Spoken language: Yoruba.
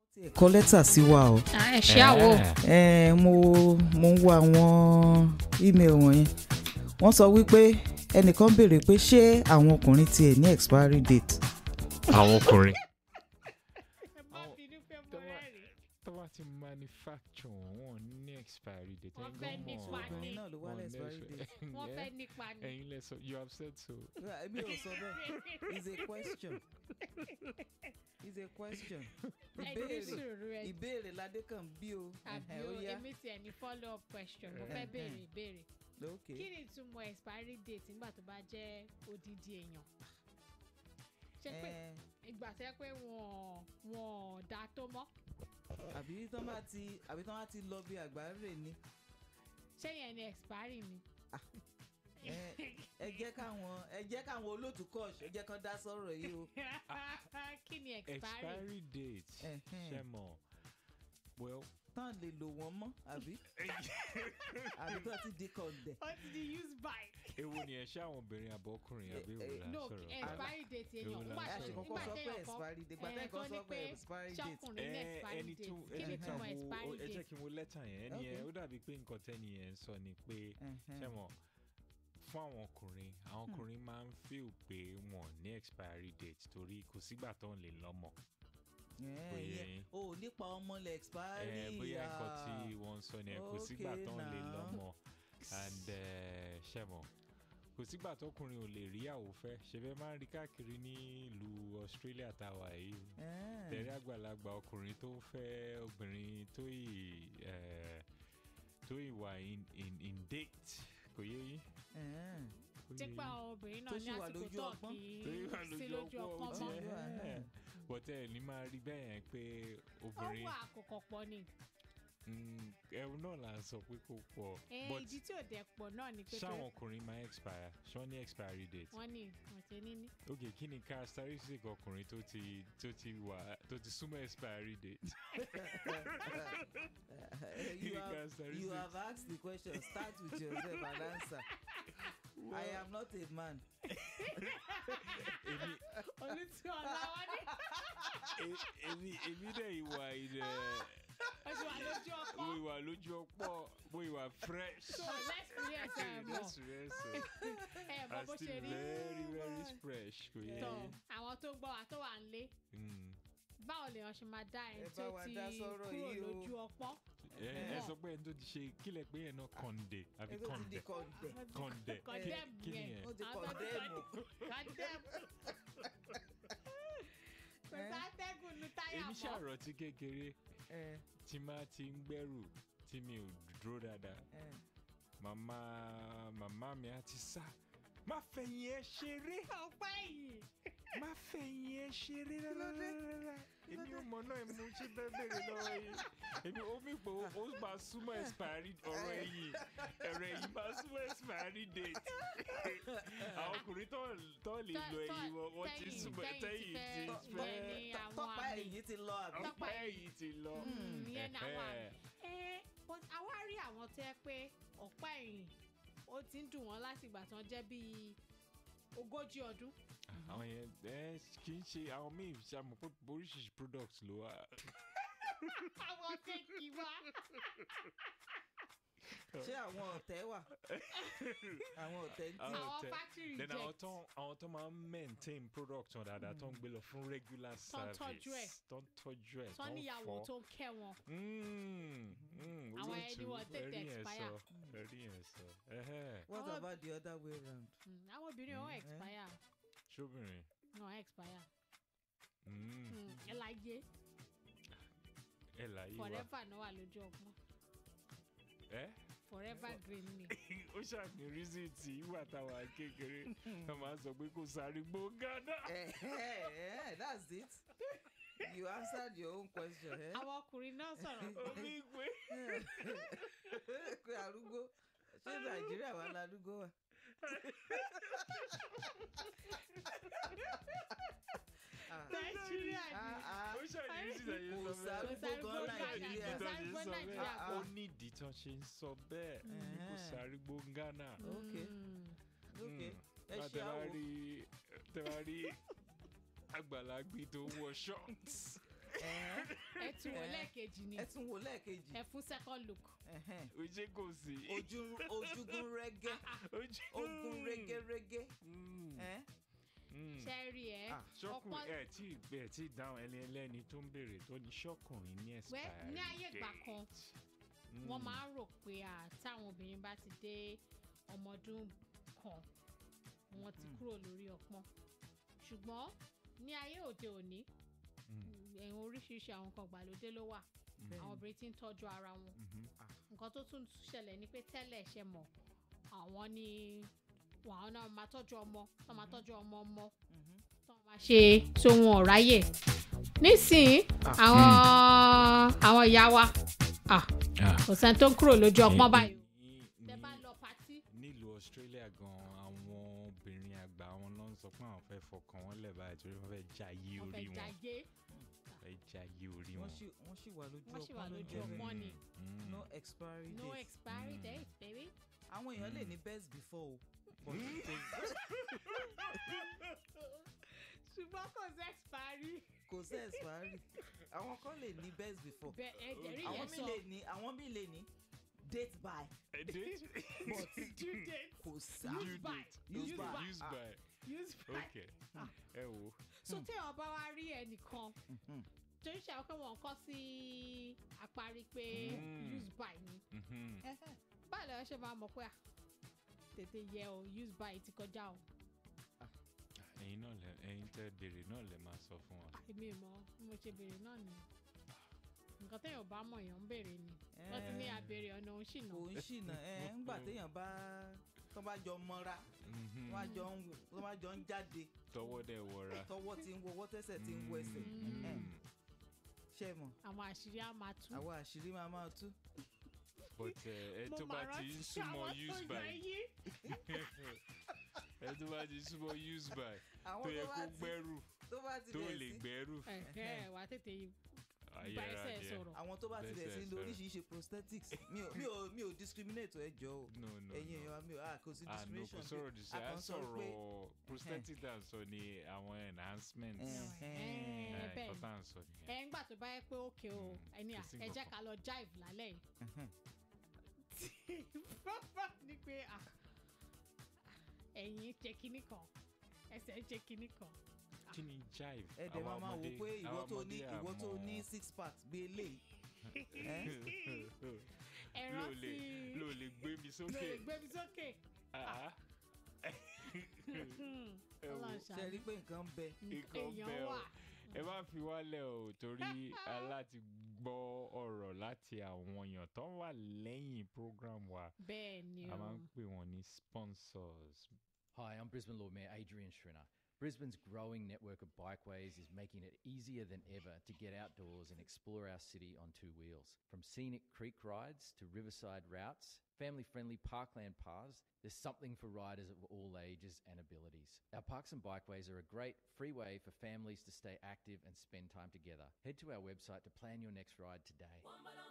tiẹ̀ kọ lẹ́tà sí wa o ẹ ṣe àwò Eh, mo mo ń wo àwọn email wọ̀nyẹn wọ́n sọ wípé ẹnìkan béèrè pé ṣé àwọn ọkùnrin tiẹ̀ ní expiry date àwọn ọkùnrin. ẹ má bínú pé mo Tọ́wọ́- rẹ́rìn tó bá ti manufacture wọn ní expiry date Wọ́n ẹ̀yin fẹ́ gan nípa mọ̀. ní. obìnrin náà ló wá Wọ́n ní ní expiry expi- date wọ́n Yeah. fẹ́ nípa ni. ẹ̀yin lẹ sọ you have said so. èmi ò sọ bẹ́ẹ̀ it's a question it's a question ẹ ní ìbéèrè sùúrù ẹ ìbéèrè ládé kan bí o àbí Ẹhẹ́, o ó yá èmi tiẹ̀ ní follow up question mo fẹ́ Ẹhẹ́. béèrè ìbéèrè okay kí ni ìtumọ̀ expiry date nígbà tó bá jẹ́ odidi èèyàn ṣé pé Eh, ìgbà tẹ́ pé wọ́n wọ́n dá tó mọ́ àbí tán bá ti àbí tán bá ti lọ bí àgbáre ni ṣé yẹn ni expiry ni. Eh, ẹ jẹ́ káwọn ẹ jẹ́ káwọn olóòtú kọ́ọ̀ṣ ẹ jẹ́ kán dá sọ̀rọ̀ yìí o kí ni expiry expiry date Ẹhẹ́n. ṣe mọ̀ well tán lè lò wọ́n mọ́ àbí àbí tán ti di kọ̀ǹdẹ̀. ó ti di use by. èwo ni ẹ ṣe àwọn obìnrin àbọ̀ ọkùnrin àbí Eh, èwo eh, la no sọ̀rọ̀ expiry date èèyàn Èwo la nígbà ẹ sọ̀rọ̀? ṣe tí kọ́kọ́ nígbà sọ tí pé èèyàn kan expiry date gbàtẹ́ eh, nǹkan tó sọ ní pé pé expiry date. ṣọkùnrin ní Eh, expiry ẹni date tó kí ni ẹni ìtumọ̀ tó expiry wo ẹ jẹ́ date. kí n wo lẹ́tà yẹn ẹni yẹn ó dàbí pé nǹkan tẹ́ni yẹn ń sọ ni pé Ẹhẹ́n. ṣe mọ̀ fún àwọn ọkùnrin àwọn ọkùnrin máa ń feel pé wọn ò ní expiry date torí kò sígbà tó ń lè lọ́mọ. Eh, Oyè ìyẹn- yín. o ò nípa ọmọ lẹ expiry Eh, bóyá nǹkan tí ah. wọ́n ń sọ ni ẹ kò sígbà Okay tó ń lè now. lọ́mọ and eh, ṣe mọ̀ kò sígbà tọkùnrin ò lè rí àwòfẹ́ ṣe fẹ́ máa ń rí káàkiri ní ìlú Australia táwa yìí Eh, tẹ̀rí àgbàlagbà ọkùnrin tó ń fẹ́ obìnrin tó yìí eh, tó yìí wà in in in date kò yé yín. eh. kò tí yé pa yín. àwọn obìnrin Tó náà sì ní wà àsìkò lójú tó ọpọ́n. kì Tó sì wà í sí lójú lójú ọpọ́n, ọpọ́n ó mọ́. ti ẹ̀. Eh. bọ́tẹ́ ẹ̀ ní máa rí bẹ́ẹ̀ yẹn pé ó obìnrin wà àkókò pọ̀ ni. mm, ẹ̀rù náà là ń sọ pé kò pọ̀ Eh, but ìdí tí ò dẹ̀ pọ̀ náà ni pé pé ṣáwọn ọkùnrin máa expire ṣọ́ ní expiry date. wọ́n ní wọ́n ṣe ní ní. ok kí ni characteristic ọkùnrin tó ti tó ti wà tó ti súnmọ́ expiry date. Eh, Kí you, ni have, you characteristic? have asked the question start with yourself and answer I am not a man. èmi onítú ọ̀la wọn ní. e- èmi èmi dẹ̀ ìwà ilẹ̀ ó ti wà lójú ọkọ. mo ìwà lójú ọ̀pọ̀ mo ìwà fresh. so experience ẹ̀ mọ̀ Yes, yes, sir. ẹ̀ mọ̀ I'm bó ṣe still rí. very very fresh kò yẹ tọ yín. àwọn tó gbọ́ wa tó wà ń lé Mm. báwo lèèyàn ṣe máa dá ẹni Ẹ tí bá ó wa ti dá sọ́rọ̀ kúrò yìí o. lójú ọpọ́n. ẹ ẹ Mọ̀. sọ pé ẹni tó ti ṣe kílẹ̀ pé yẹn náà kọ̀ǹdẹ̀ àbí Ẹ tó ti di kọ̀ǹdẹ̀ kọ̀ǹdẹ̀. kọ̀ǹdẹ̀ Condemn kí ni yẹn. yẹn. Ó ti Àwọn tó ti kọ̀ǹdẹ̀mù. Condemn. kò Eh. sátẹ́gùn nu táyà èmi mọ́. ṣàròtí kékeré Eh, tí máa ti ń gbẹ́rù tí mi ò dúró dáadáa eh. màmá màmá mi á ti sá má fẹ̀yìn ẹ ṣeré ọpẹ́ yìí. má fẹ̀yìn ẹ ṣeré rárá èmi ò mọ̀ náà mo ṣe bẹ́ẹ̀ bẹ̀rẹ̀ lọ́wọ́ yìí èmi ó mi pé ó máa súnmọ́ expiry ọ̀rọ̀ ẹ̀yìn ẹ̀rọ ẹ̀yìn máa súnmọ́ expiry date àwọn ọkùnrin tó tó lè Tọ́- lo tọ́- ẹ̀yìn wọn wọ́n ti tẹ́yìn- súnmọ́ tẹ́yìn ti tẹ́yìn ti fẹ́- fẹ́ bẹ́ẹ̀ ni Tọ́- àwọn tọ́pá àmì. ẹ̀yìn ti lọ àbí. Tọ́pá ọ̀pá ẹ̀yìn ti lọ. Mm, ìyẹn ni àwọn àmì. Ẹ̀hẹ́. ẹ but àwa rí àwọn tó yẹ pé ọ̀pá ẹ̀yìn ó ti ń dùn wọ́n láti ìgbà tán jẹ́ bíi ogójì ọdún. àwọn yẹn ẹ kì í ṣe àwọn míì ṣàmù pé oríṣiríṣi product ló wà. àwọn kéèkì wá. Ṣé àwọn ọ̀tẹ̀ wà? Àwọn ọ̀tẹ̀ ń tì. Àwọn àwọn tẹ- factory then àwọn reject. tó àwọn tó máa ń maintain product wọn dáadáa tó ń gbé lọ fún regular Tó ń service tọ́jú ẹ̀. tó ń tọ́jú ẹ̀ tó níyàwó tó ń kẹ́ wọn. Mm, mm, Àwọn olóòtú, ẹni wọn tètè ẹ̀rí yẹn expire. sọ, ẹ̀rí yẹn sọ. Ẹhẹ́. What Àwọn- about the other way round? Mm, àwọn obìnrin wọn Mm, eh. expire ṣóbìnrin. wọn expire Mm, Mm, ẹ láyé ẹ láyé wa. forever náà wà lójú ọgbọ́n ẹ forever green ni. ó ṣàní rísìtì ìwà táwa kékeré wọn máa ń sọ pé kò sáré gbó gánà. Eh, eh, eh, that's it. You answered your own question. Eh? àwọn ọkùnrin náà sọ̀rọ̀ omi ìgbé. Pé arúgbó ṣé Nàìjíríà wà ládùúgbò wa? Ah, nàìjíríà ni. ah, ah. ó ṣàní rísìtì ẹ̀yẹ Kò sọ sáré bẹ́ẹ̀. gbogbo Kò sáré Nàìjíríà. gbogbo Nàìjíríà. Ìdí tó ṣe ń sọ Nàìjíríà bẹ́ẹ̀. kò- ó ní ìdí tó ṣe ń sọ bẹ́ẹ̀ Mhm. kò sáré gbó gánà. Okay. Mm. Okay. Ẹ Bá ṣe tẹ bá àwò. rí tẹ bá rí àgbàlagbé tó wọ shorts Ẹ̀hẹ́n. ẹ tún wò Eh. lẹ́ẹ̀kejì ni ẹ tún wò lẹ́ẹ̀kejì ẹ fún second look Ẹ̀hẹ́n. ojú kò sí. ojú ojúgun rẹ́gẹ́ ojú ogun rẹ́gẹ́rẹ́gẹ́ Mm, Ẹ̀hẹ́n. mm. ṣe rí ẹ Ah, ṣọkùnrin ọ̀pọ̀- ẹ tí ẹ tí dáhùn ẹni ẹlẹ́ni tó ń béèrè tó ní ṣọkùnrin ní wẹ́ expiry ní ayé ìgbà date. kan Mm. wọ́n máa ń rò pé à táwọn obìnrin bá ti dé ọmọ ọdún kan wọ́n ti Mhm. kúrò lórí ọpọ́n ṣùgbọ́n ní ayé òde òní Mm, ẹ̀hún oríṣiríṣi àwọn nǹkan ìgbàlódé ló wà mm, Bẹ́ẹ̀. àwọn obìnrin ti ń tọ́jú ara wọn mhm. nǹkan tó tún ṣẹlẹ̀ ni pé tẹ́lẹ̀ ṣe mọ̀ àwọn ni àwọn náà máa tọ́jú ọmọ tó máa tọ́jú ọmọ ọmọ Mhm. tó máa ṣe tó wọn ò ráyè nísìnyí àwọn àwọn ìyá wa ah, Ah. kò sẹ́ni tó ń kúrò lójú ọpọ́n Ní- báyìí o. ní- tẹ bá ní- lọ patí nílùú australia gan àwọn obìnrin àgbà wọn ló ń sọ pé àwọn fẹ́ fọkàn wọn lẹ̀ báyìí torí wọ́n fẹ́ jayé wọ́n orí fẹ́ wọn jayé fẹ́ jayé orí wọ́n wọn. sì wọ́n sì wà lójú wọ́n sì wà ọpọ́n ló lójú jẹ́ bẹ́ẹ̀. ọpọ́n ni Mm. no expiry no date expiry Mm. date baby. àwọn èèyàn lè Mm. ní best before o but Mm. ṣùgbọ́n kò sí expiry. kò sí expiry àwọn kan lè ní best before bẹ́ẹ̀ ẹ jẹ́rìí àwọn yẹn mi sọ lè ní àwọn mi lè ní date by Ẹ dé- but due date kò sí Due use by date. Use use by. by use Ah. by use by. okay ẹ wo so Hmm. téèyàn bá wá rí ẹnìkan Mhm. torí ṣe àwọn pé wọn kọ́ sí àparí pé Mm. use by ni Mhm. Ẹhẹ́n. báyìí lọ́wọ́ ṣe máa mọ̀ pé à tètè yẹ o use by ti kọjá o ẹ̀yin náà lẹ ẹ̀yin tẹ́ béèrè náà lẹ máa sọ fún wa. èmi mọ̀ bí mo ṣe béèrè náà ni nǹkan téèyàn bá mọ̀ èèyàn ń béèrè ni wọ́n ti ní Eh, àbèrè ọ̀nà òun ṣìnà kò ń ṣìnà ẹ ńgbà téèyàn bá tó bá jọ mọ́ra Mhm. tó bá jọ ń tó bá jọ ń jáde tọwọ́ dẹ̀ wọra. tọwọ́ ti ń wọwọ́ tẹ́sẹ̀ ti ń wọ ẹsẹ̀ Mm. Ẹhẹ́n. Mm. ṣe mọ̀ àwọn àṣírí á máa tú. àwọn àṣírí máa máa tú but ẹ ẹ mo tó bá máa ti ń rántí súnmọ́ àwọn tó use yọ by eyín. ẹ tó bá ti súnmọ́ use by àwọn tó yẹ tó kó bá ti gbẹ́rù tó bá ti tó bẹ̀rẹ̀ lè sí gbẹ́rù ẹ̀hẹ́ wà á tètè bá ayára ẹsẹ̀ díẹ̀. sọ̀rọ̀. àwọn tó bá ti bẹ̀rẹ̀ sí Bẹ́sẹ̀ lo sọ̀rọ̀. oríṣiríṣi prosthetics mi ò mi ò mi ò discriminate ẹ jọ o no no ẹ̀yin no. èèyàn wa mi ò ah kò sí ah no kò discrimination sọ̀rọ̀ dì sí a à ń kàn sọ pé- sọ̀rọ̀ prosthetic tá à ń sọ ni àwọn enhancements Ẹhẹ́n. Eh, Eh, bẹ́ẹ̀ nǹkan ni. tá à ń sọ nìyẹn. ẹ ń gbà tó bá yẹ pé òkè o Mm, ẹni à kò sí ẹ jẹ́ nǹkan ká lọ jive lálẹ́ yìí. Ẹhẹ́n. ni pé à ẹ̀yìn ṣe kinní kan ẹsẹ̀ ṣe kinní kan. kí ni jive ẹ dẹ̀ máa Àwa máa wò ọmọdé- pé ìwọ àwa tó ní ọmọdé ìwọ tó àmọ́- ní six pack bí eléyìí ẹ ló rántí lè ló lè gbé mi ló sókè lè gbé mi sókè. Ah, ẹ wò Ọlọ́run ṣe rí ṣàánú. pé nǹkan ń bẹ nǹkan èèyàn bẹ́ẹ̀ o. wà. ẹ má fi wálẹ̀ o torí aláti gbọ́ ọ̀rọ̀ láti àwọn èèyàn tó wà lẹ́yìn program wa bẹ́ẹ̀ ni a o. máa ń pè wọ́n ní sponsors. Hi, I'm Brisbane Lord Mayor Adrian Schrinner. Brisbane's growing network of bikeways is making it easier than ever to get outdoors and explore our city on two wheels. From scenic creek rides to riverside routes, family friendly parkland paths, there's something for riders of all ages and abilities. Our parks and bikeways are a great free way for families to stay active and spend time together. Head to our website to plan your next ride today.